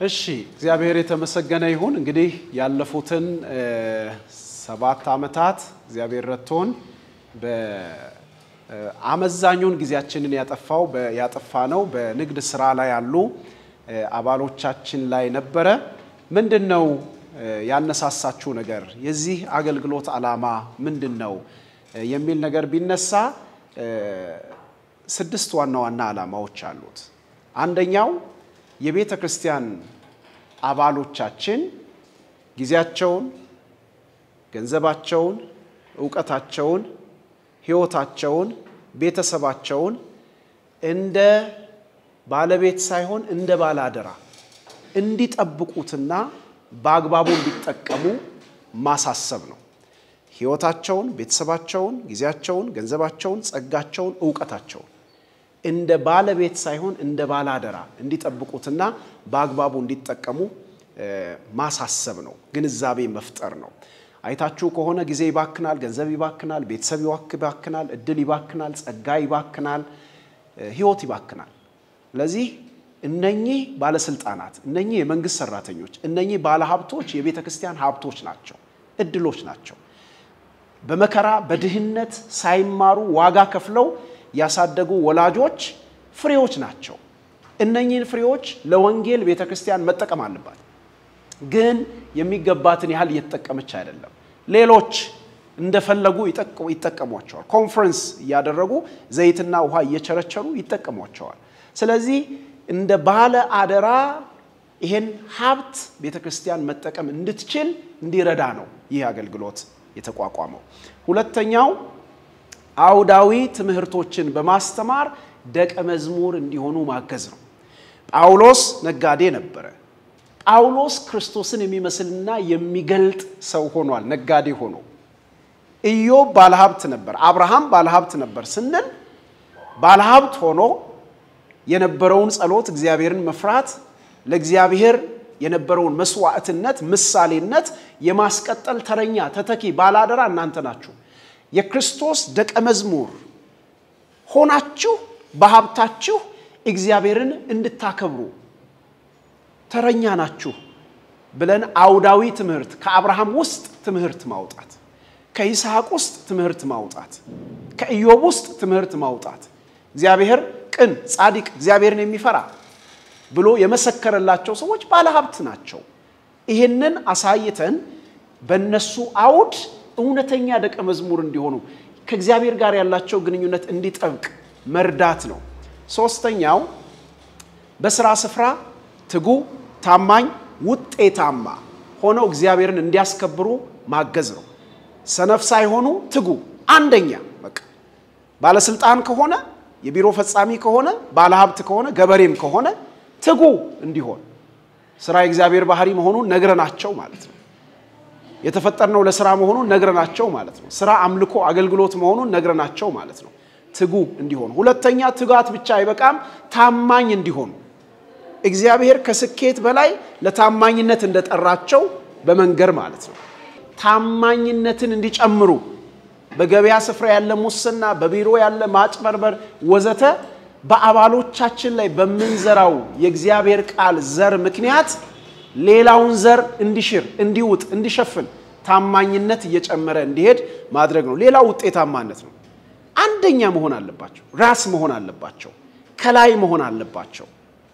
እሺ እግዚአብሔር የተመሰገነ ይሁን። እንግዲህ ያለፉትን ሰባት ዓመታት እግዚአብሔር ረድቶን በአመዛኙን ጊዜያችንን ያጠፋው ያጠፋ ነው በንግድ ስራ ላይ ያሉ አባሎቻችን ላይ ነበረ። ምንድን ነው ያነሳሳችሁ ነገር? የዚህ አገልግሎት ዓላማ ምንድን ነው የሚል ነገር ቢነሳ ስድስት ዋና ዋና ዓላማዎች አሉት። አንደኛው የቤተ ክርስቲያን አባሎቻችን ጊዜያቸውን፣ ገንዘባቸውን፣ እውቀታቸውን፣ ሕይወታቸውን፣ ቤተሰባቸውን እንደ ባለቤት ሳይሆን እንደ ባለአደራ እንዲጠብቁትና በአግባቡ እንዲጠቀሙ ማሳሰብ ነው። ሕይወታቸውን፣ ቤተሰባቸውን፣ ጊዜያቸውን፣ ገንዘባቸውን፣ ጸጋቸውን፣ እውቀታቸውን እንደ ባለቤት ሳይሆን እንደ ባለአደራ እንዲጠብቁትና በአግባቡ እንዲጠቀሙ ማሳሰብ ነው። ግንዛቤ መፍጠር ነው። አይታችሁ ከሆነ ጊዜ ይባክናል፣ ገንዘብ ይባክናል፣ ቤተሰብ ይባክናል፣ እድል ይባክናል፣ ጸጋ ይባክናል፣ ሕይወት ይባክናል። ስለዚህ እነኚህ ባለስልጣናት፣ እነኚህ የመንግስት ሰራተኞች፣ እነኚህ ባለሀብቶች የቤተ ክርስቲያን ሀብቶች ናቸው፣ እድሎች ናቸው። በመከራ በድህነት ሳይማሩ ዋጋ ከፍለው ያሳደጉ ወላጆች ፍሬዎች ናቸው። እነኚህን ፍሬዎች ለወንጌል ቤተ ክርስቲያን መጠቀም አለባት። ግን የሚገባትን ያህል እየተጠቀመች አይደለም። ሌሎች እንደፈለጉ ይጠቀሟቸዋል። ኮንፈረንስ እያደረጉ ዘይትና ውሃ እየቸረቸሩ ይጠቀሟቸዋል። ስለዚህ እንደ ባለ አደራ ይሄን ሀብት ቤተ ክርስቲያን መጠቀም እንድትችል እንዲረዳ ነው ይህ አገልግሎት የተቋቋመው። ሁለተኛው አውዳዊ ትምህርቶችን በማስተማር ደቀ መዝሙር እንዲሆኑ ማገዝ ነው። ጳውሎስ ነጋዴ ነበረ። ጳውሎስ ክርስቶስን የሚመስልና የሚገልጥ ሰው ሆኗል፣ ነጋዴ ሆኖ። ኢዮብ ባለሀብት ነበር፣ አብርሃም ባለሀብት ነበር ስንል ባለሀብት ሆኖ የነበረውን ጸሎት፣ እግዚአብሔርን መፍራት፣ ለእግዚአብሔር የነበረውን መስዋዕትነት፣ ምሳሌነት የማስቀጠል ተረኛ ተተኪ ባለአደራ እናንተ ናችሁ። የክርስቶስ ደቀ መዝሙር ሆናችሁ በሀብታችሁ እግዚአብሔርን እንድታከብሩ ተረኛ ናችሁ ብለን አውዳዊ ትምህርት ከአብርሃም ውስጥ ትምህርት ማውጣት፣ ከይስሐቅ ውስጥ ትምህርት ማውጣት፣ ከኢዮብ ውስጥ ትምህርት ማውጣት እግዚአብሔር ቅን፣ ጻድቅ፣ እግዚአብሔርን የሚፈራ ብሎ የመሰከረላቸው ሰዎች ባለሀብት ናቸው። ይህንን አሳይተን በእነሱ አውድ እውነተኛ ደቀ መዝሙር እንዲሆኑ ከእግዚአብሔር ጋር ያላቸው ግንኙነት እንዲጠብቅ መርዳት ነው። ሶስተኛው በስራ ስፍራ ትጉ፣ ታማኝ፣ ውጤታማ ሆነው እግዚአብሔርን እንዲያስከብሩ ማገዝ ነው። ሰነፍ ሳይሆኑ ትጉ። አንደኛ በቃ ባለስልጣን ከሆነ የቢሮ ፈጻሚ ከሆነ ባለሀብት ከሆነ ገበሬም ከሆነ ትጉ እንዲሆን ስራ የእግዚአብሔር ባህሪ መሆኑን ነግረናቸው ማለት ነው። የተፈጠርነው ለስራ መሆኑን ነግረናቸው ማለት ነው። ስራ አምልኮ፣ አገልግሎት መሆኑን ነግረናቸው ማለት ነው። ትጉ እንዲሆኑ። ሁለተኛ ትጋት ብቻ አይበቃም፣ ታማኝ እንዲሆኑ እግዚአብሔር ከስኬት በላይ ለታማኝነት እንደጠራቸው በመንገር ማለት ነው። ታማኝነትን እንዲጨምሩ በገበያ ስፍራ ያለ ሙስና፣ በቢሮ ያለ ማጭበርበር ወዘተ በአባሎቻችን ላይ በምንዘራው የእግዚአብሔር ቃል ዘር ምክንያት ሌላውን ዘር እንዲሽር፣ እንዲውጥ፣ እንዲሸፍን ታማኝነት እየጨመረ እንዲሄድ ማድረግ ነው። ሌላው ውጤታማነት ነው። አንደኛ መሆን አለባቸው። ራስ መሆን አለባቸው። ከላይ መሆን አለባቸው።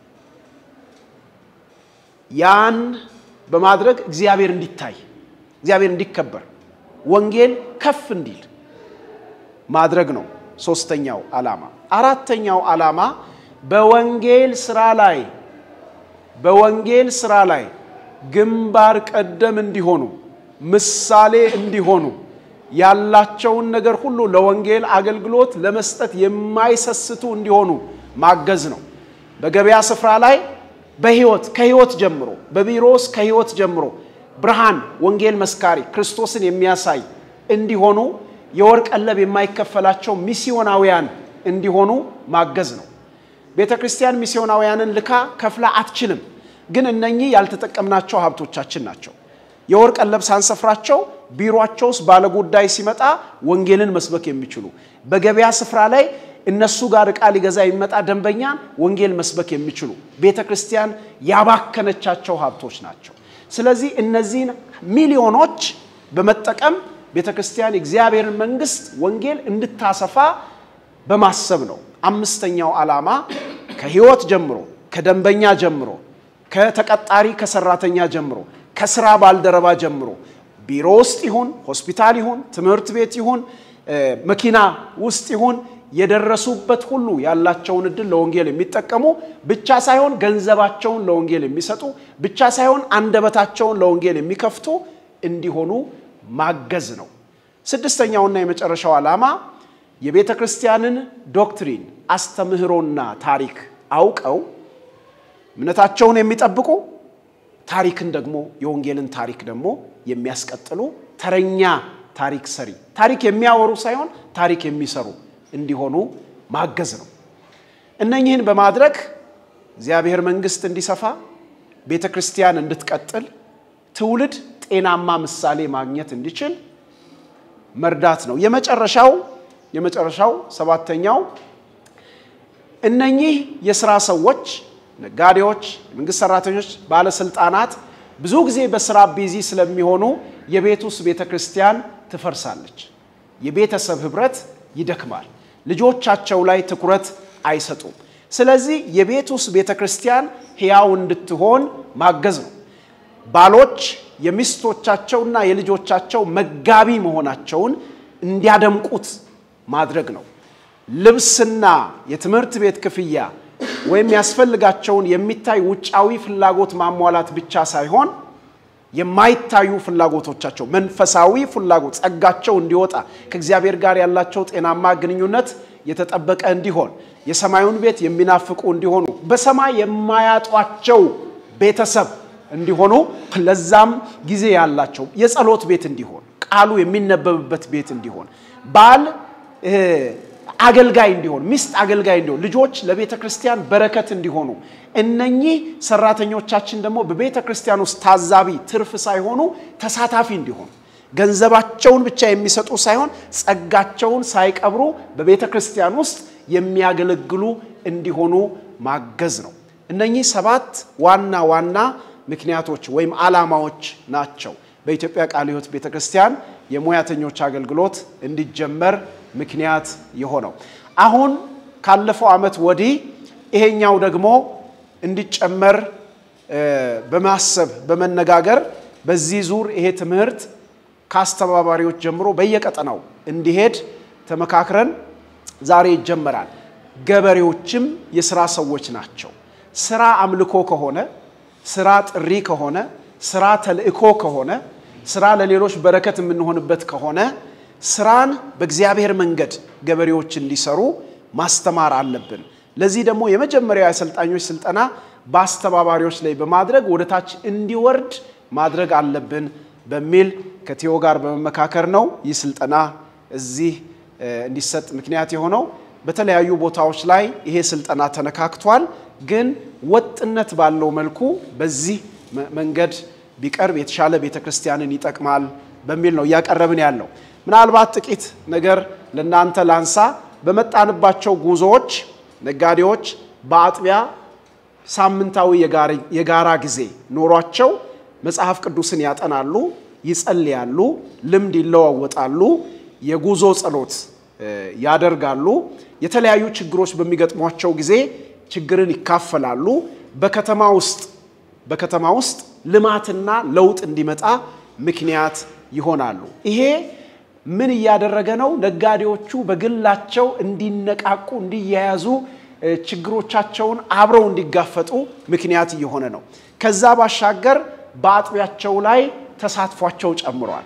ያን በማድረግ እግዚአብሔር እንዲታይ፣ እግዚአብሔር እንዲከበር፣ ወንጌል ከፍ እንዲል ማድረግ ነው ሶስተኛው ዓላማ። አራተኛው ዓላማ በወንጌል ስራ ላይ በወንጌል ስራ ላይ ግንባር ቀደም እንዲሆኑ ምሳሌ እንዲሆኑ ያላቸውን ነገር ሁሉ ለወንጌል አገልግሎት ለመስጠት የማይሰስቱ እንዲሆኑ ማገዝ ነው። በገበያ ስፍራ ላይ በህይወት ከህይወት ጀምሮ በቢሮ ውስጥ ከህይወት ጀምሮ ብርሃን፣ ወንጌል መስካሪ፣ ክርስቶስን የሚያሳይ እንዲሆኑ የወርቅ ቀለብ የማይከፈላቸው ሚስዮናውያን እንዲሆኑ ማገዝ ነው። ቤተ ክርስቲያን ሚስዮናውያንን ልካ ከፍላ አትችልም። ግን እነኚህ ያልተጠቀምናቸው ሀብቶቻችን ናቸው። የወርቅ ቀለብ ሳንሰፍራቸው ቢሮቸው ውስጥ ባለጉዳይ ሲመጣ ወንጌልን መስበክ የሚችሉ በገበያ ስፍራ ላይ እነሱ ጋር ዕቃ ሊገዛ የሚመጣ ደንበኛን ወንጌል መስበክ የሚችሉ ቤተ ክርስቲያን ያባከነቻቸው ሀብቶች ናቸው። ስለዚህ እነዚህን ሚሊዮኖች በመጠቀም ቤተ ክርስቲያን የእግዚአብሔርን መንግስት ወንጌል እንድታሰፋ በማሰብ ነው። አምስተኛው ዓላማ ከህይወት ጀምሮ ከደንበኛ ጀምሮ ከተቀጣሪ ከሰራተኛ ጀምሮ ከስራ ባልደረባ ጀምሮ ቢሮ ውስጥ ይሁን ሆስፒታል ይሁን ትምህርት ቤት ይሁን መኪና ውስጥ ይሁን የደረሱበት ሁሉ ያላቸውን እድል ለወንጌል የሚጠቀሙ ብቻ ሳይሆን ገንዘባቸውን ለወንጌል የሚሰጡ ብቻ ሳይሆን አንደበታቸውን ለወንጌል የሚከፍቱ እንዲሆኑ ማገዝ ነው። ስድስተኛውና የመጨረሻው ዓላማ የቤተ ክርስቲያንን ዶክትሪን አስተምህሮና ታሪክ አውቀው እምነታቸውን የሚጠብቁ ታሪክን ደግሞ የወንጌልን ታሪክ ደግሞ የሚያስቀጥሉ ተረኛ ታሪክ ሰሪ ታሪክ የሚያወሩ ሳይሆን ታሪክ የሚሰሩ እንዲሆኑ ማገዝ ነው። እነኚህን በማድረግ እግዚአብሔር መንግስት እንዲሰፋ ቤተ ክርስቲያን እንድትቀጥል ትውልድ ጤናማ ምሳሌ ማግኘት እንዲችል መርዳት ነው። የመጨረሻው የመጨረሻው ሰባተኛው እነኚህ የስራ ሰዎች፣ ነጋዴዎች፣ የመንግስት ሰራተኞች፣ ባለስልጣናት ብዙ ጊዜ በስራ ቢዚ ስለሚሆኑ የቤት ውስጥ ቤተ ክርስቲያን ትፈርሳለች። የቤተሰብ ህብረት ይደክማል። ልጆቻቸው ላይ ትኩረት አይሰጡም። ስለዚህ የቤት ውስጥ ቤተ ክርስቲያን ሕያው እንድትሆን ማገዝ ነው። ባሎች የሚስቶቻቸውና የልጆቻቸው መጋቢ መሆናቸውን እንዲያደምቁት ማድረግ ነው። ልብስና የትምህርት ቤት ክፍያ ወይም ያስፈልጋቸውን የሚታይ ውጫዊ ፍላጎት ማሟላት ብቻ ሳይሆን የማይታዩ ፍላጎቶቻቸው መንፈሳዊ ፍላጎት ጸጋቸው እንዲወጣ ከእግዚአብሔር ጋር ያላቸው ጤናማ ግንኙነት የተጠበቀ እንዲሆን የሰማዩን ቤት የሚናፍቁ እንዲሆኑ በሰማይ የማያጧቸው ቤተሰብ እንዲሆኑ ለዛም ጊዜ ያላቸው የጸሎት ቤት እንዲሆን ቃሉ የሚነበብበት ቤት እንዲሆን ባል አገልጋይ እንዲሆን ሚስት አገልጋይ እንዲሆን ልጆች ለቤተ ክርስቲያን በረከት እንዲሆኑ እነኚህ ሰራተኞቻችን ደግሞ በቤተ ክርስቲያን ውስጥ ታዛቢ ትርፍ ሳይሆኑ ተሳታፊ እንዲሆኑ ገንዘባቸውን ብቻ የሚሰጡ ሳይሆን ጸጋቸውን ሳይቀብሩ በቤተ ክርስቲያን ውስጥ የሚያገለግሉ እንዲሆኑ ማገዝ ነው። እነኚህ ሰባት ዋና ዋና ምክንያቶች ወይም ዓላማዎች ናቸው በኢትዮጵያ ቃለ ሕይወት ቤተ ክርስቲያን የሙያተኞች አገልግሎት እንዲጀመር ምክንያት የሆነው። አሁን ካለፈው ዓመት ወዲህ ይሄኛው ደግሞ እንዲጨመር በማሰብ በመነጋገር በዚህ ዙር ይሄ ትምህርት ከአስተባባሪዎች ጀምሮ በየቀጠናው እንዲሄድ ተመካክረን ዛሬ ይጀመራል። ገበሬዎችም የስራ ሰዎች ናቸው። ስራ አምልኮ ከሆነ፣ ስራ ጥሪ ከሆነ፣ ስራ ተልእኮ ከሆነ፣ ስራ ለሌሎች በረከት የምንሆንበት ከሆነ ስራን በእግዚአብሔር መንገድ ገበሬዎች እንዲሰሩ ማስተማር አለብን። ለዚህ ደግሞ የመጀመሪያው የአሰልጣኞች ስልጠና በአስተባባሪዎች ላይ በማድረግ ወደ ታች እንዲወርድ ማድረግ አለብን በሚል ከቴዎ ጋር በመመካከር ነው ይህ ስልጠና እዚህ እንዲሰጥ ምክንያት የሆነው። በተለያዩ ቦታዎች ላይ ይሄ ስልጠና ተነካክቷል። ግን ወጥነት ባለው መልኩ በዚህ መንገድ ቢቀርብ የተሻለ ቤተ ክርስቲያንን ይጠቅማል በሚል ነው እያቀረብን ያለው። ምናልባት ጥቂት ነገር ለእናንተ ላንሳ። በመጣንባቸው ጉዞዎች ነጋዴዎች በአጥቢያ ሳምንታዊ የጋራ ጊዜ ኖሯቸው መጽሐፍ ቅዱስን ያጠናሉ፣ ይጸልያሉ፣ ልምድ ይለዋወጣሉ፣ የጉዞ ጸሎት ያደርጋሉ። የተለያዩ ችግሮች በሚገጥሟቸው ጊዜ ችግርን ይካፈላሉ። በከተማ ውስጥ በከተማ ውስጥ ልማትና ለውጥ እንዲመጣ ምክንያት ይሆናሉ። ይሄ ምን እያደረገ ነው? ነጋዴዎቹ በግላቸው እንዲነቃቁ፣ እንዲያያዙ፣ ችግሮቻቸውን አብረው እንዲጋፈጡ ምክንያት እየሆነ ነው። ከዛ ባሻገር በአጥቢያቸው ላይ ተሳትፏቸው ጨምሯል።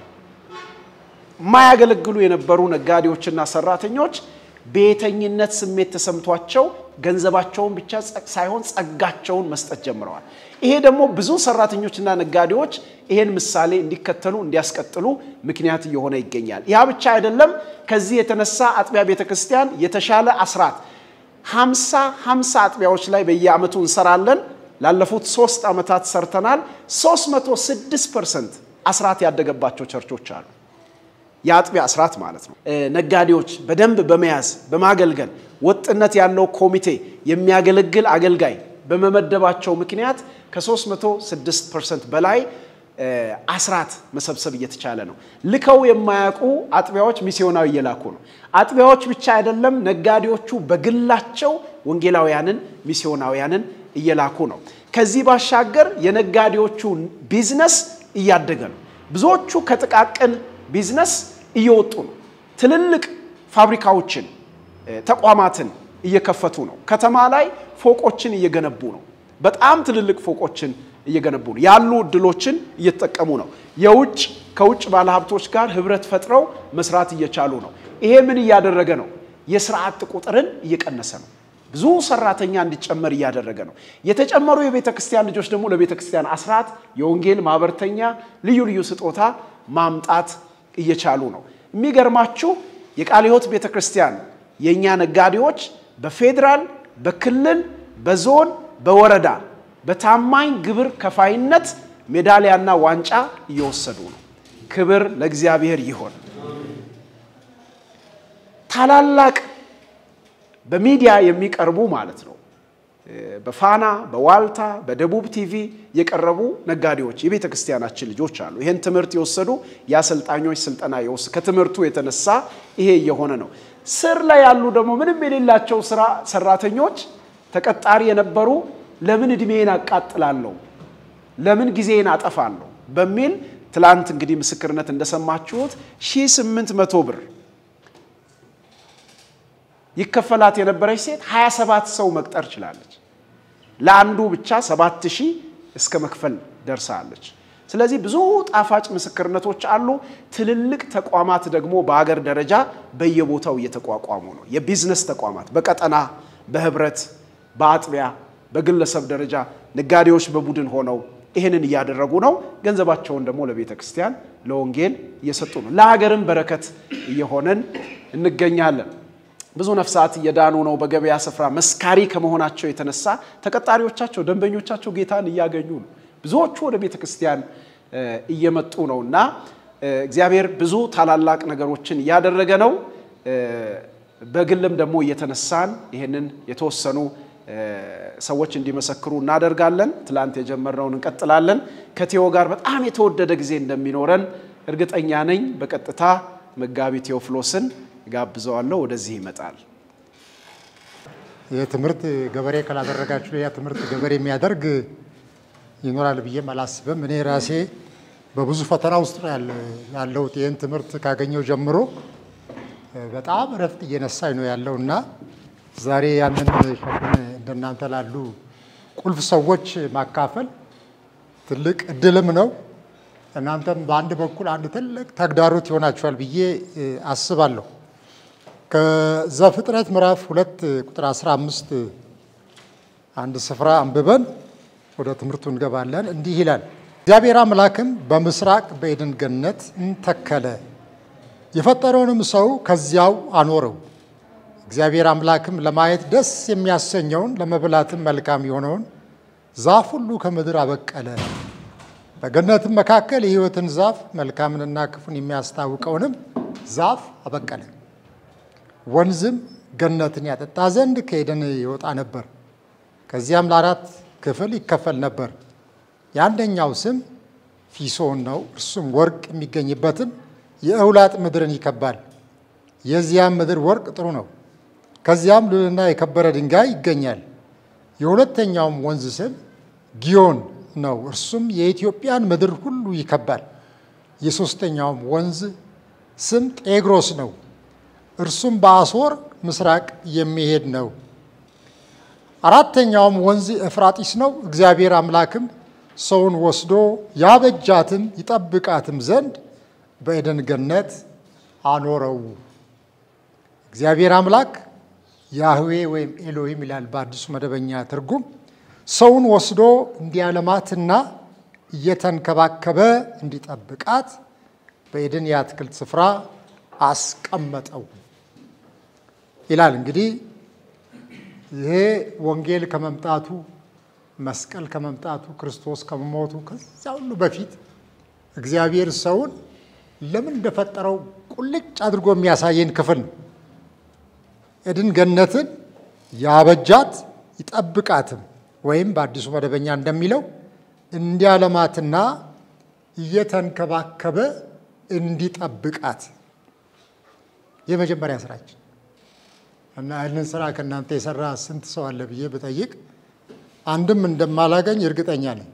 የማያገለግሉ የነበሩ ነጋዴዎችና ሰራተኞች ቤተኝነት ስሜት ተሰምቷቸው ገንዘባቸውን ብቻ ሳይሆን ጸጋቸውን መስጠት ጀምረዋል። ይሄ ደግሞ ብዙ ሰራተኞችና ነጋዴዎች ይሄን ምሳሌ እንዲከተሉ እንዲያስቀጥሉ ምክንያት እየሆነ ይገኛል። ያ ብቻ አይደለም። ከዚህ የተነሳ አጥቢያ ቤተ ክርስቲያን የተሻለ አስራት ሀምሳ ሀምሳ አጥቢያዎች ላይ በየዓመቱ እንሰራለን። ላለፉት ሶስት ዓመታት ሰርተናል። 306 ፐርሰንት አስራት ያደገባቸው ቸርቾች አሉ። የአጥቢያ አስራት ማለት ነው። ነጋዴዎች በደንብ በመያዝ በማገልገል ወጥነት ያለው ኮሚቴ የሚያገለግል አገልጋይ በመመደባቸው ምክንያት ከ306 ፐርሰንት በላይ አስራት መሰብሰብ እየተቻለ ነው። ልከው የማያውቁ አጥቢያዎች ሚስዮናዊ እየላኩ ነው። አጥቢያዎች ብቻ አይደለም፣ ነጋዴዎቹ በግላቸው ወንጌላውያንን ሚስዮናውያንን እየላኩ ነው። ከዚህ ባሻገር የነጋዴዎቹ ቢዝነስ እያደገ ነው። ብዙዎቹ ከጥቃቅን ቢዝነስ እየወጡ ነው። ትልልቅ ፋብሪካዎችን፣ ተቋማትን እየከፈቱ ነው። ከተማ ላይ ፎቆችን እየገነቡ ነው። በጣም ትልልቅ ፎቆችን እየገነቡ ነው። ያሉ እድሎችን እየተጠቀሙ ነው። የውጭ ከውጭ ባለሀብቶች ጋር ህብረት ፈጥረው መስራት እየቻሉ ነው። ይሄ ምን እያደረገ ነው? የስራ አጥ ቁጥርን እየቀነሰ ነው። ብዙ ሰራተኛ እንዲጨመር እያደረገ ነው። የተጨመሩ የቤተ ክርስቲያን ልጆች ደግሞ ለቤተ ክርስቲያን አስራት፣ የወንጌል ማህበርተኛ፣ ልዩ ልዩ ስጦታ ማምጣት እየቻሉ ነው። የሚገርማችሁ የቃለ ሕይወት ቤተ ክርስቲያን የእኛ ነጋዴዎች በፌዴራል፣ በክልል፣ በዞን፣ በወረዳ በታማኝ ግብር ከፋይነት ሜዳሊያና ዋንጫ እየወሰዱ ነው። ክብር ለእግዚአብሔር ይሆን። ታላላቅ በሚዲያ የሚቀርቡ ማለት ነው። በፋና በዋልታ በደቡብ ቲቪ የቀረቡ ነጋዴዎች የቤተ ክርስቲያናችን ልጆች አሉ። ይህን ትምህርት የወሰዱ የአሰልጣኞች ስልጠና የወስ ከትምህርቱ የተነሳ ይሄ እየሆነ ነው። ስር ላይ ያሉ ደግሞ ምንም የሌላቸው ስራ ሰራተኞች ተቀጣሪ የነበሩ ለምን እድሜን አቃጥላለሁ፣ ለምን ጊዜን አጠፋለሁ በሚል ትላንት እንግዲህ ምስክርነት እንደሰማችሁት ሺህ ስምንት መቶ ብር ይከፈላት የነበረች ሴት 27 ሰው መቅጠር ችላለች። ለአንዱ ብቻ 7 ሺህ እስከ መክፈል ደርሳለች። ስለዚህ ብዙ ጣፋጭ ምስክርነቶች አሉ። ትልልቅ ተቋማት ደግሞ በሀገር ደረጃ በየቦታው እየተቋቋሙ ነው። የቢዝነስ ተቋማት በቀጠና በህብረት በአጥቢያ በግለሰብ ደረጃ ነጋዴዎች በቡድን ሆነው ይህንን እያደረጉ ነው። ገንዘባቸውን ደግሞ ለቤተ ክርስቲያን ለወንጌል እየሰጡ ነው። ለሀገርም በረከት እየሆነን እንገኛለን። ብዙ ነፍሳት እየዳኑ ነው። በገበያ ስፍራ መስካሪ ከመሆናቸው የተነሳ ተቀጣሪዎቻቸው፣ ደንበኞቻቸው ጌታን እያገኙ ነው። ብዙዎቹ ወደ ቤተ ክርስቲያን እየመጡ ነው እና እግዚአብሔር ብዙ ታላላቅ ነገሮችን እያደረገ ነው። በግልም ደግሞ እየተነሳን ይህንን የተወሰኑ ሰዎች እንዲመሰክሩ እናደርጋለን። ትላንት የጀመርነውን እንቀጥላለን። ከቴዎ ጋር በጣም የተወደደ ጊዜ እንደሚኖረን እርግጠኛ ነኝ። በቀጥታ መጋቢ ቴዎፍሎስን ጋብዘዋለሁ። ወደዚህ ይመጣል። ይህ ትምህርት ገበሬ ካላደረጋችሁ ሌላ ትምህርት ገበሬ የሚያደርግ ይኖራል ብዬም አላስብም። እኔ ራሴ በብዙ ፈተና ውስጥ ነው ያለሁት። ይህን ትምህርት ካገኘው ጀምሮ በጣም እረፍት እየነሳኝ ነው ያለው እና ዛሬ ያንን ሸክም እንደናንተ ላሉ ቁልፍ ሰዎች ማካፈል ትልቅ እድልም ነው። እናንተም በአንድ በኩል አንድ ትልቅ ተግዳሮት ይሆናችኋል ብዬ አስባለሁ። ከዘፍጥረት ምዕራፍ ሁለት ቁጥር 15 አንድ ስፍራ አንብበን ወደ ትምህርቱ እንገባለን። እንዲህ ይላል፣ እግዚአብሔር አምላክም በምስራቅ በኤድን ገነት እንተከለ፣ የፈጠረውንም ሰው ከዚያው አኖረው። እግዚአብሔር አምላክም ለማየት ደስ የሚያሰኘውን ለመብላትም መልካም የሆነውን ዛፍ ሁሉ ከምድር አበቀለ። በገነትም መካከል የሕይወትን ዛፍ መልካምንና ክፉን የሚያስታውቀውንም ዛፍ አበቀለ። ወንዝም ገነትን ያጠጣ ዘንድ ከኤደን ይወጣ ነበር። ከዚያም ለአራት ክፍል ይከፈል ነበር። የአንደኛው ስም ፊሶን ነው። እርሱም ወርቅ የሚገኝበትን የእውላጥ ምድርን ይከባል። የዚያም ምድር ወርቅ ጥሩ ነው። ከዚያም ሉልና የከበረ ድንጋይ ይገኛል። የሁለተኛውም ወንዝ ስም ጊዮን ነው። እርሱም የኢትዮጵያን ምድር ሁሉ ይከባል። የሦስተኛውም ወንዝ ስም ጤግሮስ ነው። እርሱም በአሦር ምስራቅ የሚሄድ ነው። አራተኛውም ወንዝ ኤፍራጢስ ነው። እግዚአብሔር አምላክም ሰውን ወስዶ ያበጃትም ይጠብቃትም ዘንድ በኤደን ገነት አኖረው። እግዚአብሔር አምላክ ያህዌ ወይም ኤሎሂም ይላል በአዲሱ መደበኛ ትርጉም ሰውን ወስዶ እንዲያለማትና እየተንከባከበ እንዲጠብቃት በኤደን የአትክልት ስፍራ አስቀመጠው ይላል። እንግዲህ ይሄ ወንጌል ከመምጣቱ መስቀል ከመምጣቱ ክርስቶስ ከመሞቱ ከዚያ ሁሉ በፊት እግዚአብሔር ሰውን ለምን እንደፈጠረው ቁልጭ አድርጎ የሚያሳየን ክፍል ነው። ኤድን ገነትን ያበጃት ይጠብቃትም ወይም በአዲሱ መደበኛ እንደሚለው እንዲያለማትና እየተንከባከበ እንዲጠብቃት የመጀመሪያ ስራችን እና ይህንን ስራ ከእናንተ የሰራ ስንት ሰው አለ ብዬ ብጠይቅ አንድም እንደማላገኝ እርግጠኛ ነኝ።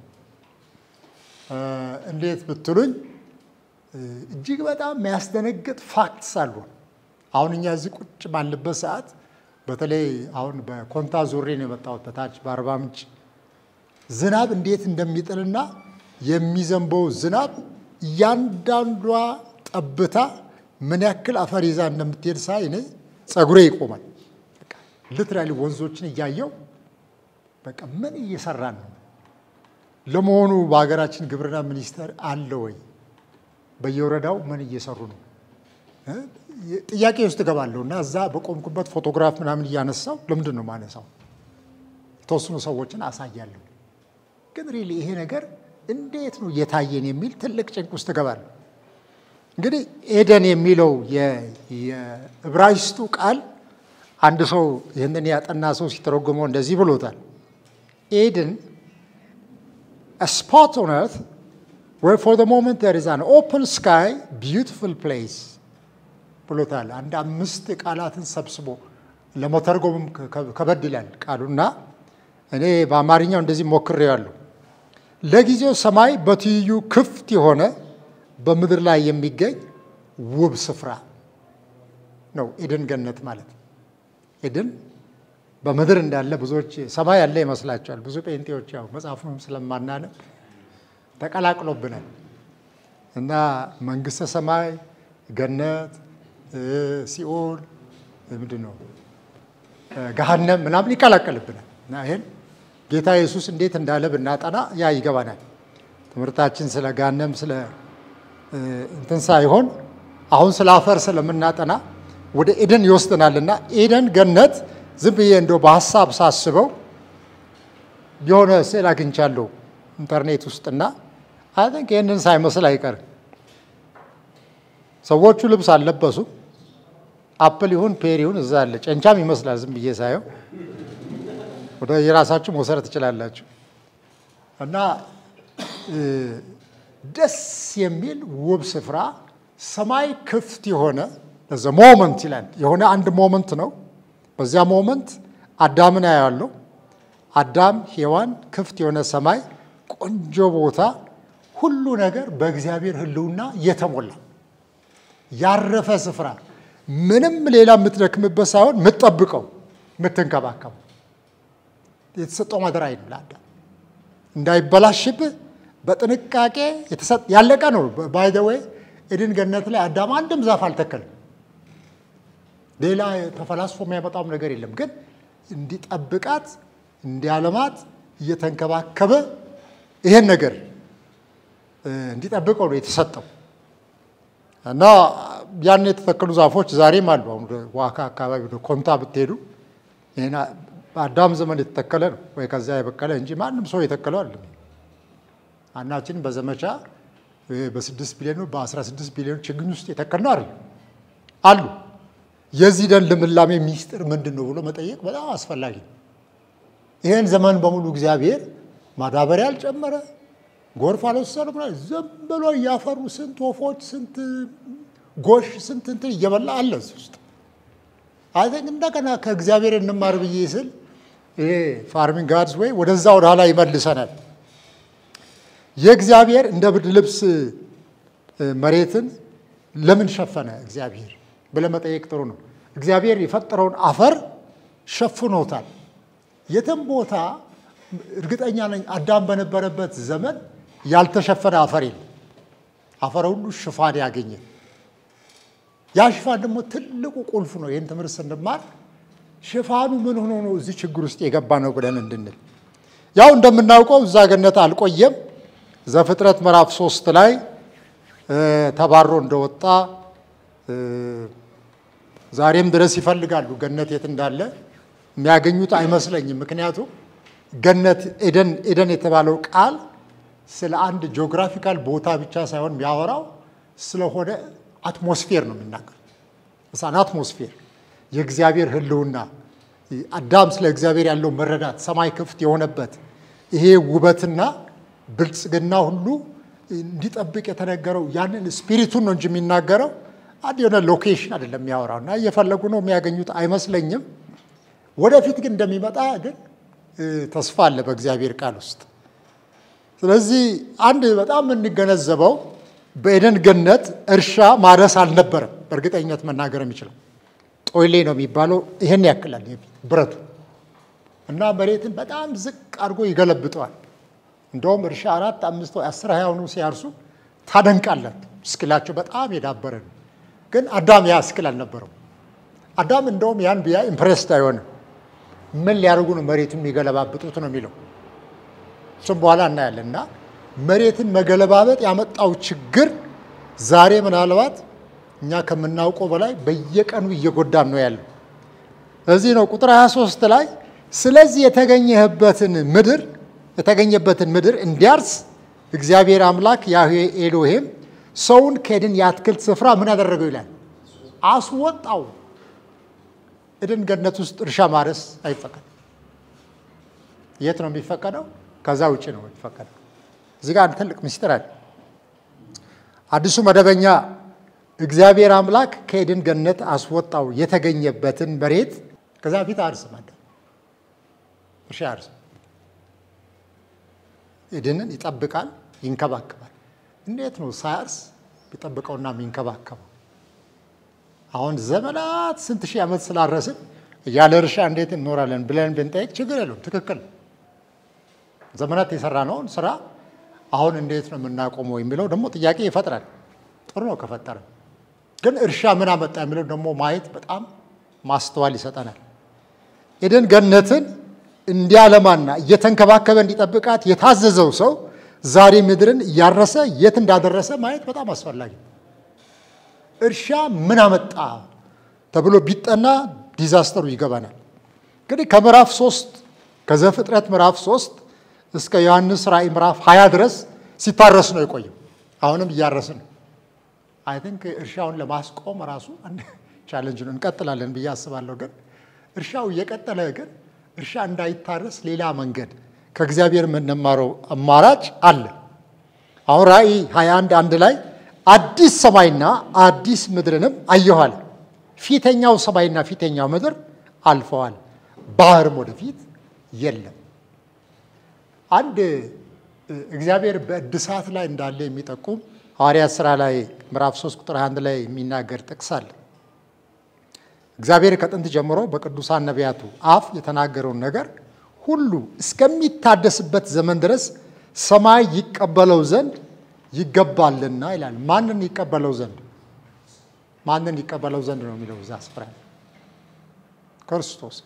እንዴት ብትሉኝ እጅግ በጣም የሚያስደነግጥ ፋክትስ አሉ። አሁን እኛ እዚህ ቁጭ ባለበት ሰዓት በተለይ አሁን በኮንታ ዙሬ ነው የመጣሁት በታች በአርባ ምንጭ ዝናብ እንዴት እንደሚጥልና የሚዘንበው ዝናብ እያንዳንዷ ጠብታ ምን ያክል አፈር ይዛ እንደምትሄድ ሳይ እኔ ጸጉሬ ይቆማል። ልትራሊ ወንዞችን እያየው በቃ ምን እየሰራን ነው? ለመሆኑ በሀገራችን ግብርና ሚኒስቴር አለ ወይ? በየወረዳው ምን እየሰሩ ነው? ጥያቄ ውስጥ እገባለሁ እና እዛ በቆምኩበት ፎቶግራፍ ምናምን እያነሳው ለምንድን ነው ማነሳው? የተወሰኑ ሰዎችን አሳያለሁ። ግን ሪሊ ይሄ ነገር እንዴት ነው እየታየን የሚል ትልቅ ጭንቅ ውስጥ እገባለሁ። እንግዲህ ኤደን የሚለው የዕብራይስጡ ቃል አንድ ሰው ይህንን ያጠና ሰው ሲተረጉመው እንደዚህ ብሎታል። ኤድን ስፖት ኦን ኤርት ዌር ፎር ዘ ሞመንት ዜር ኢዝ አን ኦፕን ስካይ ቢዩቲፉል ፕሌስ ብሎታል። አንድ አምስት ቃላትን ሰብስቦ ለመተርጎምም ከበድ ይላል ቃሉና እኔ በአማርኛው እንደዚህ ሞክሬዋለሁ። ለጊዜው ሰማይ በትይዩ ክፍት የሆነ በምድር ላይ የሚገኝ ውብ ስፍራ ነው ኤድን ገነት ማለት። ኤድን በምድር እንዳለ ብዙዎች ሰማይ ያለ ይመስላቸዋል። ብዙ ጴንጤዎች ያው መጽሐፉን ስለማናነብ ተቀላቅሎብናል እና መንግስተ ሰማይ፣ ገነት፣ ሲኦል ምንድን ነው ገሃነም ምናምን ይቀላቀልብናል እና ይህን ጌታ ኢየሱስ እንዴት እንዳለ ብናጠና ያ ይገባናል። ትምህርታችን ስለ ገሃነም ስለ እንትን ሳይሆን አሁን ስለ አፈር ስለምናጠና ወደ ኤደን ይወስደናልና ኤደን ገነት ዝም ብዬ እንደው በሀሳብ ሳስበው የሆነ ስዕል አግኝቻለሁ ኢንተርኔት ውስጥና አይ ቲንክ ይህንን ሳይመስል አይቀርም። ሰዎቹ ልብስ አልለበሱ። አፕል ይሁን ፔር ይሁን እዛ አለ። ጨንቻም ይመስላል ዝም ብዬ ሳየው። ወደ የራሳችሁ መውሰድ ትችላላችሁ። እና ደስ የሚል ውብ ስፍራ ሰማይ ክፍት የሆነ ዘ ሞመንት ይላል። የሆነ አንድ ሞመንት ነው። በዚያ ሞመንት አዳምን አያለሁ። አዳም፣ ሔዋን፣ ክፍት የሆነ ሰማይ፣ ቆንጆ ቦታ፣ ሁሉ ነገር በእግዚአብሔር ሕልውና የተሞላ ያረፈ ስፍራ፣ ምንም ሌላ የምትደክምበት ሳይሆን የምትጠብቀው የምትንከባከበው የተሰጠው ማደራ ነው ለአዳም እንዳይበላሽብህ በጥንቃቄ ያለቀ ነው። ባይ ዘ ዌይ ኤድን ገነት ላይ አዳም አንድም ዛፍ አልተከልም። ሌላ ተፈላስፎ የሚያመጣውም ነገር የለም። ግን እንዲጠብቃት እንዲያለማት እየተንከባከበ ይሄን ነገር እንዲጠብቀው ነው የተሰጠው እና ያን የተተከሉ ዛፎች ዛሬም አሉ። አሁን ዋካ አካባቢ ወደ ኮንታ ብትሄዱ በአዳም ዘመን የተተከለ ነው ወይ ከዚያ የበቀለ እንጂ ማንም ሰው የተከለው አለ። አናችን በዘመቻ በስድስት ቢሊዮን በአስራ ስድስት ቢሊዮን ችግኝ ውስጥ የተከልነው አይደል አሉ። የዚህ ደን ልምላሜ ሚስጥር ምንድን ነው ብሎ መጠየቅ በጣም አስፈላጊ ነው። ይህን ዘመን በሙሉ እግዚአብሔር ማዳበሪያ አልጨመረ፣ ጎርፍ አልወሰነ፣ ዝም ብሎ እያፈሩ ስንት ወፎች፣ ስንት ጎሽ፣ ስንት እንትን እየበላ አለ እዚህ ውስጥ አይተን እንደገና ከእግዚአብሔር እንማር ብዬ ስል ይሄ ፋርሚንግ ጋድስ ወይ ወደዛ ወደ ኋላ ይመልሰናል። የእግዚአብሔር እንደ ብርድ ልብስ መሬትን ለምን ሸፈነ እግዚአብሔር ብለህ መጠየቅ ጥሩ ነው። እግዚአብሔር የፈጠረውን አፈር ሸፍኖታል። የትም ቦታ እርግጠኛ ነኝ አዳም በነበረበት ዘመን ያልተሸፈነ አፈር የለም። አፈር ሁሉ ሽፋን ያገኘ ያ ሽፋን ደግሞ ትልቁ ቁልፍ ነው። ይህን ትምህርት ስንማር ሽፋኑ ምን ሆኖ ነው እዚህ ችግር ውስጥ የገባ ነው ብለን እንድንል ያው እንደምናውቀው እዛ ገነት አልቆየም። ዘፍጥረት ምዕራፍ ሶስት ላይ ተባሮ እንደወጣ ዛሬም ድረስ ይፈልጋሉ ገነት የት እንዳለ የሚያገኙት አይመስለኝም። ምክንያቱም ገነት ኤደን ኤደን የተባለው ቃል ስለ አንድ ጂኦግራፊካል ቦታ ብቻ ሳይሆን የሚያወራው ስለሆነ አትሞስፌር ነው የሚናገር እሳን አትሞስፌር የእግዚአብሔር ሕልውና አዳም ስለ እግዚአብሔር ያለው መረዳት ሰማይ ክፍት የሆነበት ይሄ ውበትና ብልጽግና ሁሉ እንዲጠብቅ የተነገረው ያንን ስፒሪቱን ነው እንጂ የሚናገረው አንድ የሆነ ሎኬሽን አይደለም የሚያወራው እና እየፈለጉ ነው የሚያገኙት አይመስለኝም። ወደፊት ግን እንደሚመጣ ግን ተስፋ አለ በእግዚአብሔር ቃል ውስጥ። ስለዚህ አንድ በጣም የምንገነዘበው በኤደን ገነት እርሻ ማረስ አልነበረም። በእርግጠኝነት መናገር የሚችለው ጦይሌ ነው የሚባለው ይሄን ያክላል ብረቱ እና መሬትን በጣም ዝቅ አድርጎ ይገለብጠዋል። እንደውም እርሻ አራት አምስት ወይ አስር ሀያ ሆኑ ሲያርሱ ታደንቃላት። እስኪላቸው በጣም የዳበረ ነው። ግን አዳም ያ እስኪል አልነበረው። አዳም እንደውም ያን ቢያ ኢምፕሬስድ አይሆንም። ምን ሊያደርጉ ነው መሬቱን የሚገለባብጡት ነው የሚለው። እሱም በኋላ እናያለን። እና መሬትን መገለባበጥ ያመጣው ችግር ዛሬ ምናልባት እኛ ከምናውቀው በላይ በየቀኑ እየጎዳን ነው ያለው። እዚህ ነው ቁጥር 23 ላይ ስለዚህ የተገኘህበትን ምድር የተገኘበትን ምድር እንዲያርስ እግዚአብሔር አምላክ ያህዌ ኤሎሄም ሰውን ከኤድን የአትክልት ስፍራ ምን አደረገው ይላል? አስወጣው። ኤድን ገነት ውስጥ እርሻ ማረስ አይፈቀድም። የት ነው የሚፈቀደው? ከዛ ውጭ ነው የሚፈቀደው። እዚህ ጋር አንድ ትልቅ ምስጢር አለ። አዲሱ መደበኛ እግዚአብሔር አምላክ ከኤድን ገነት አስወጣው የተገኘበትን መሬት ከዛ ፊት አርስም አለ እርሻ አርስም ኤድንን ይጠብቃል፣ ይንከባከባል። እንዴት ነው ሳያርስ ቢጠብቀውና የሚንከባከበው? አሁን ዘመናት ስንት ሺህ ዓመት ስላረስን ያለ እርሻ እንዴት እንኖራለን ብለን ብንጠይቅ ችግር የለውም። ትክክል ዘመናት የሰራነውን ስራ አሁን እንዴት ነው የምናቆመው የሚለው ደግሞ ጥያቄ ይፈጥራል። ጥሩ ነው ከፈጠረ፣ ግን እርሻ ምን አመጣ የሚለው ደግሞ ማየት በጣም ማስተዋል ይሰጠናል። ኤደን ገነትን እንዲያለማና እየተንከባከበ እንዲጠብቃት የታዘዘው ሰው ዛሬ ምድርን እያረሰ የት እንዳደረሰ ማየት በጣም አስፈላጊ ነው። እርሻ ምን አመጣ ተብሎ ቢጠና ዲዛስተሩ ይገባናል። እንግዲህ ከምዕራፍ ሶስት ከዘፍጥረት ምዕራፍ ሶስት እስከ ዮሐንስ ራእይ ምዕራፍ ሀያ ድረስ ሲታረስ ነው የቆየው። አሁንም እያረስን ነው። አይ ቲንክ እርሻውን ለማስቆም ራሱ ቻለንጅ ነው። እንቀጥላለን ብዬ አስባለሁ። ግን እርሻው እየቀጠለ ግን እርሻ እንዳይታረስ ሌላ መንገድ ከእግዚአብሔር የምንማረው አማራጭ አለ። አሁን ራእይ 21 አንድ ላይ አዲስ ሰማይና አዲስ ምድርንም አየኋል። ፊተኛው ሰማይና ፊተኛው ምድር አልፈዋል፣ ባህርም ወደፊት የለም። አንድ እግዚአብሔር በእድሳት ላይ እንዳለ የሚጠቁም ሐዋርያት ሥራ ላይ ምዕራፍ 3 ቁጥር 1 ላይ የሚናገር ጥቅስ አለ። እግዚአብሔር ከጥንት ጀምሮ በቅዱሳን ነቢያቱ አፍ የተናገረውን ነገር ሁሉ እስከሚታደስበት ዘመን ድረስ ሰማይ ይቀበለው ዘንድ ይገባልና ይላል። ማንን ይቀበለው ዘንድ? ማንን ይቀበለው ዘንድ ነው የሚለው እዛ ስፍራ ክርስቶስ።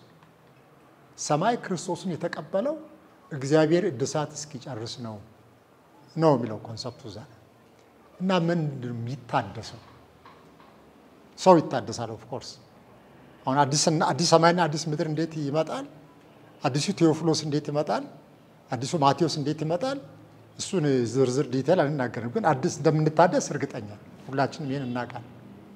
ሰማይ ክርስቶስን የተቀበለው እግዚአብሔር እድሳት እስኪጨርስ ነው ነው የሚለው ኮንሰፕቱ እዛ እና ምንድን ነው የሚታደሰው? ሰው ይታደሳል። ኦፍኮርስ አሁን አዲስ ሰማይና አዲስ ምድር እንዴት ይመጣል? አዲሱ ቴዎፍሎስ እንዴት ይመጣል? አዲሱ ማቴዎስ እንዴት ይመጣል? እሱን ዝርዝር ዲቴል አንናገርም፣ ግን አዲስ እንደምንታደስ እርግጠኛ ሁላችንም ይህን እናውቃለን።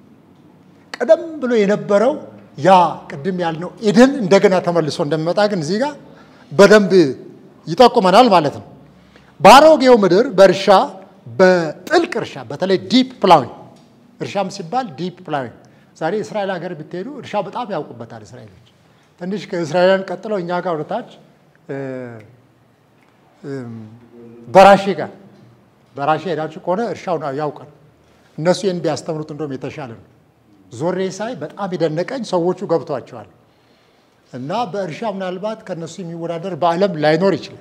ቀደም ብሎ የነበረው ያ ቅድም ያልነው ኤደን እንደገና ተመልሶ እንደሚመጣ ግን እዚህ ጋር በደንብ ይጠቁመናል ማለት ነው። በአሮጌው ምድር በእርሻ በጥልቅ እርሻ በተለይ ዲፕ ፕላዊንግ እርሻም ሲባል ዲፕ ፕላዊንግ ዛሬ እስራኤል ሀገር ብትሄዱ እርሻ በጣም ያውቁበታል እስራኤሎች። ትንሽ ከእስራኤላውያን ቀጥለው እኛ ጋር ወደታች በራሼ ጋር በራሼ ሄዳችሁ ከሆነ እርሻውን ያውቃል። እነሱ ይህን ቢያስተምሩት እንደውም የተሻለ ነው። ዞሬ ሳይ በጣም የደነቀኝ ሰዎቹ ገብቷቸዋል። እና በእርሻ ምናልባት ከነሱ የሚወዳደር በዓለም ላይኖር ይችላል።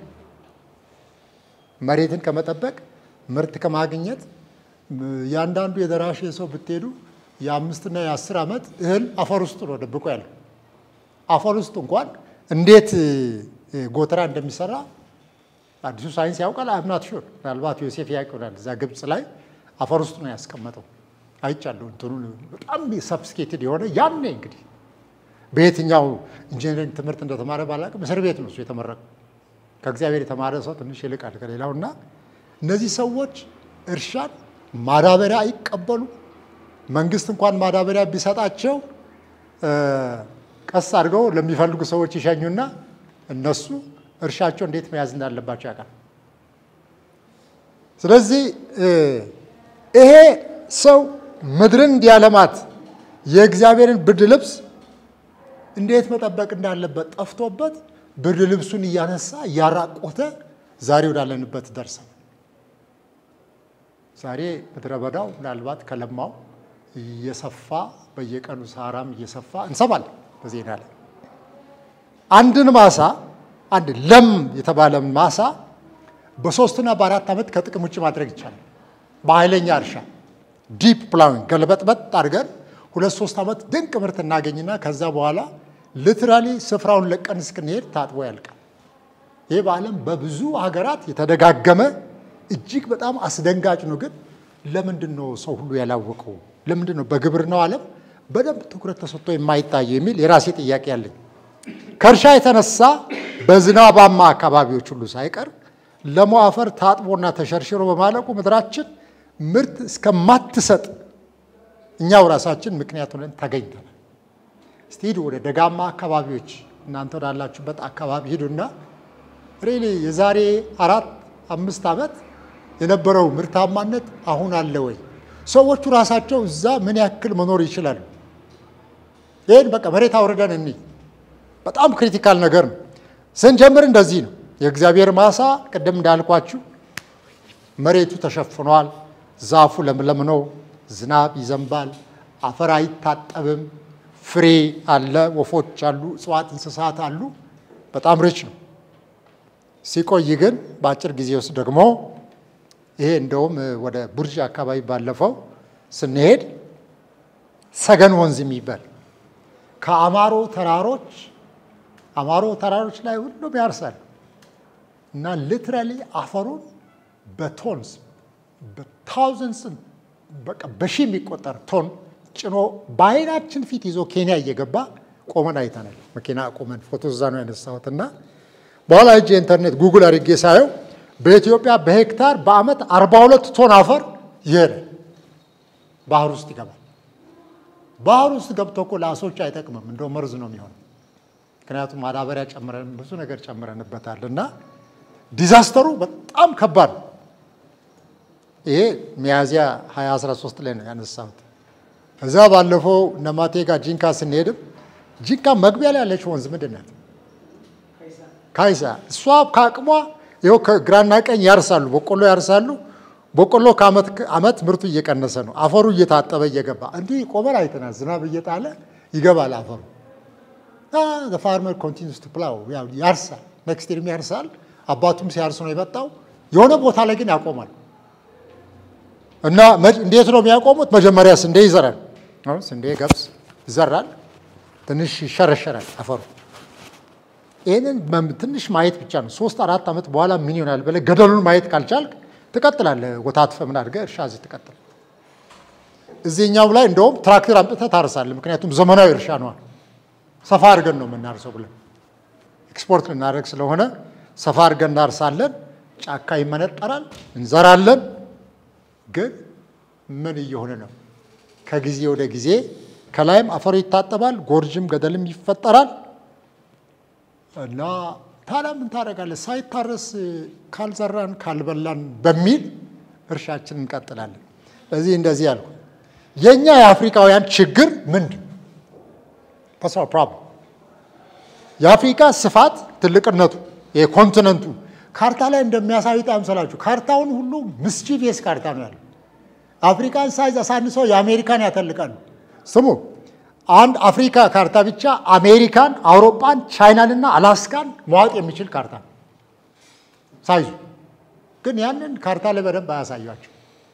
መሬትን ከመጠበቅ ምርት ከማግኘት ያንዳንዱ የደራሼ ሰው ብትሄዱ የአምስትና የአስር ዓመት እህል አፈር ውስጥ ነው ደብቆ ያለው። አፈር ውስጥ እንኳን እንዴት ጎተራ እንደሚሰራ አዲሱ ሳይንስ ያውቃል። አምናት ሹር ምናልባት ዮሴፍ ያውቅ ይሆናል። እዛ ግብፅ ላይ አፈር ውስጥ ነው ያስቀመጠው። አይቻለሁ። እንትኑ በጣም ሰብስኬትድ የሆነ ያኔ እንግዲህ በየትኛው ኢንጂነሪንግ ትምህርት እንደተማረ ባላቅም እስር ቤት ነው እሱ የተመረቀው። ከእግዚአብሔር የተማረ ሰው ትንሽ ይልቃል ከሌላው እና እነዚህ ሰዎች እርሻን ማዳበሪያ አይቀበሉ፣ መንግስት እንኳን ማዳበሪያ ቢሰጣቸው ቀስ አድርገው ለሚፈልጉ ሰዎች ይሸኙና እነሱ እርሻቸው እንዴት መያዝ እንዳለባቸው ያውቃል። ስለዚህ ይሄ ሰው ምድርን እንዲያለማት የእግዚአብሔርን ብርድ ልብስ እንዴት መጠበቅ እንዳለበት ጠፍቶበት ብርድ ልብሱን እያነሳ እያራቆተ ዛሬ ወዳለንበት ደርሰን ዛሬ ምድረ በዳው ምናልባት ከለማው እየሰፋ በየቀኑ ሳራም እየሰፋ እንሰማለን በዜና ላይ። አንድን ማሳ አንድ ለም የተባለ ማሳ በሶስትና በአራት ዓመት ከጥቅም ውጭ ማድረግ ይቻላል። በኃይለኛ እርሻ ዲፕ ፕላዊንግ ገልበጥበጥ አድርገን ሁለት ሶስት ዓመት ድንቅ ምርት እናገኝና ከዛ በኋላ ሊትራሊ ስፍራውን ለቀን እስክንሄድ ታጥቦ ያልቃል። ይህ በዓለም በብዙ ሀገራት የተደጋገመ እጅግ በጣም አስደንጋጭ ነው። ግን ለምንድን ነው ሰው ሁሉ ያላወቀው? ለምንድን ነው በግብርናው ዓለም በደንብ ትኩረት ተሰጥቶ የማይታየው የሚል የራሴ ጥያቄ ያለኝ። ከእርሻ የተነሳ በዝናባማ አካባቢዎች ሁሉ ሳይቀር ለም አፈር ታጥቦና ተሸርሽሮ በማለቁ ምድራችን ምርት እስከማትሰጥ እኛው ራሳችን ምክንያት ሆነን ተገኝተናል። እስቲ ሂዱ ወደ ደጋማ አካባቢዎች፣ እናንተ ወዳላችሁበት አካባቢ ሂዱና ሬሌ የዛሬ አራት አምስት ዓመት የነበረው ምርታማነት አሁን አለ ወይ? ሰዎቹ ራሳቸው እዛ ምን ያክል መኖር ይችላሉ? ይህን በቃ መሬት አውርደን እኒ በጣም ክሪቲካል ነገር ነው። ስንጀምር እንደዚህ ነው። የእግዚአብሔር ማሳ ቅድም እንዳልኳችሁ መሬቱ ተሸፍኗል። ዛፉ ለምለም ነው። ዝናብ ይዘንባል። አፈር አይታጠብም። ፍሬ አለ፣ ወፎች አሉ፣ እጽዋት፣ እንስሳት አሉ። በጣም ሪች ነው። ሲቆይ ግን በአጭር ጊዜ ውስጥ ደግሞ ይሄ እንደውም ወደ ቡርጅ አካባቢ ባለፈው ስንሄድ ሰገን ወንዝ የሚባል ከአማሮ ተራሮች አማሮ ተራሮች ላይ ሁሉም ያርሳል እና ሊትራሊ አፈሩን በቶንስ በታውዘንድስ በቃ በሺ የሚቆጠር ቶን ጭኖ በአይናችን ፊት ይዞ ኬንያ እየገባ ቆመን አይተናል። መኪና ቆመን ፎቶ እዛ ነው ያነሳሁት እና በኋላ እጅ ኢንተርኔት ጉግል አድርጌ ሳየው በኢትዮጵያ በሄክታር በአመት 42 ቶን አፈር ይሄዳል፣ ባህር ውስጥ ይገባል። ባህር ውስጥ ገብቶ እኮ ለአሶች አይጠቅምም፣ እንደው መርዝ ነው የሚሆነው። ምክንያቱም ማዳበሪያ ጨምረን ብዙ ነገር ጨምረንበታል እና ዲዛስተሩ በጣም ከባድ ነው። ይሄ ሚያዝያ 2013 ላይ ነው ያነሳሁት። እዛ ባለፈው እነማቴ ጋር ጂንካ ስንሄድም ጂንካ መግቢያ ላይ ያለች ወንዝ ምንድን ናት? ካይሳ እሷ ከአቅሟ ይኸው ከግራና ቀኝ ያርሳሉ፣ በቆሎ ያርሳሉ። በቆሎ ከአመት አመት ምርቱ እየቀነሰ ነው። አፈሩ እየታጠበ እየገባ እንዲህ ቆመን አይተናል። ዝናብ እየጣለ ይገባል አፈሩ። ፋርመር ኮንቲኒስ ቱ ፕላው ያርሳል፣ ኔክስት ይርም ያርሳል። አባቱም ሲያርስ ነው የመጣው። የሆነ ቦታ ላይ ግን ያቆማል። እና እንዴት ነው የሚያቆሙት? መጀመሪያ ስንዴ ይዘራል። ስንዴ ገብስ ይዘራል። ትንሽ ይሸረሸራል አፈሩ ይህንን ትንሽ ማየት ብቻ ነው። ሶስት አራት ዓመት በኋላ ምን ይሆናል ብለህ ገደሉን ማየት ካልቻልክ ትቀጥላለህ። ወታትፈ ምን አድርገህ እርሻ እዚህ ትቀጥል። እዚህኛው ላይ እንደውም ትራክተር አምጥተህ ታርሳለህ። ምክንያቱም ዘመናዊ እርሻ ነዋል። ሰፋ አድርገን ነው የምናርሰው ብለን ኤክስፖርት ልናደርግ ስለሆነ ሰፋ አድርገን እናርሳለን። ጫካ ይመነጠራል፣ እንዘራለን። ግን ምን እየሆነ ነው? ከጊዜ ወደ ጊዜ ከላይም አፈሩ ይታጠባል፣ ጎርጅም ገደልም ይፈጠራል። እና ታዲያ ምን ታደርጋለህ? ሳይታረስ ካልዘራን ካልበላን በሚል እርሻችን እንቀጥላለን። ስለዚህ እንደዚህ ያልኩ የእኛ የአፍሪካውያን ችግር ምንድን ፐርሶናል ፕሮብለም የአፍሪካ ስፋት ትልቅነቱ የኮንቲነንቱ ካርታ ላይ እንደሚያሳዩት አይምሰላችሁ። ካርታውን ሁሉ ምስቺቪየስ ካርታ ነው ያለው። አፍሪካን ሳይዝ አሳንሰው የአሜሪካን ያተልቃሉ። ስሙ አንድ አፍሪካ ካርታ ብቻ አሜሪካን፣ አውሮፓን፣ ቻይናንና አላስካን መዋጥ የሚችል ካርታ ነው ሳይዙ። ግን ያንን ካርታ ላይ በደንብ አያሳያቸው።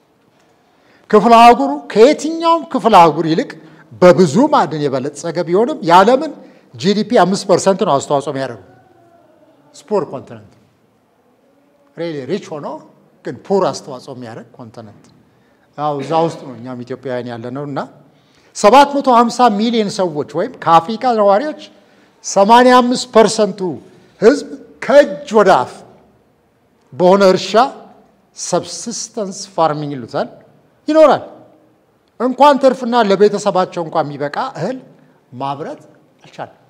ክፍለ አህጉሩ ከየትኛውም ክፍለ አህጉር ይልቅ በብዙ ማዕድን የበለጸገ ቢሆንም የዓለምን ጂዲፒ አምስት ፐርሰንት ነው አስተዋጽኦ የሚያደርጉ ስፖር ኮንቲነንት ሬሊ ሪች ሆኖ ግን ፑር አስተዋጽኦ የሚያደርግ ኮንቲነንት ያው እዛ ውስጥ ነው እኛም ኢትዮጵያውያን ያለ ነው እና 750 ሚሊዮን ሰዎች ወይም ከአፍሪካ ነዋሪዎች 85 ፐርሰንቱ ህዝብ ከእጅ ወደ አፍ በሆነ እርሻ ሰብሲስተንስ ፋርሚንግ ይሉታል ይኖራል። እንኳን ትርፍና ለቤተሰባቸው እንኳን የሚበቃ እህል ማምረት አልቻለም።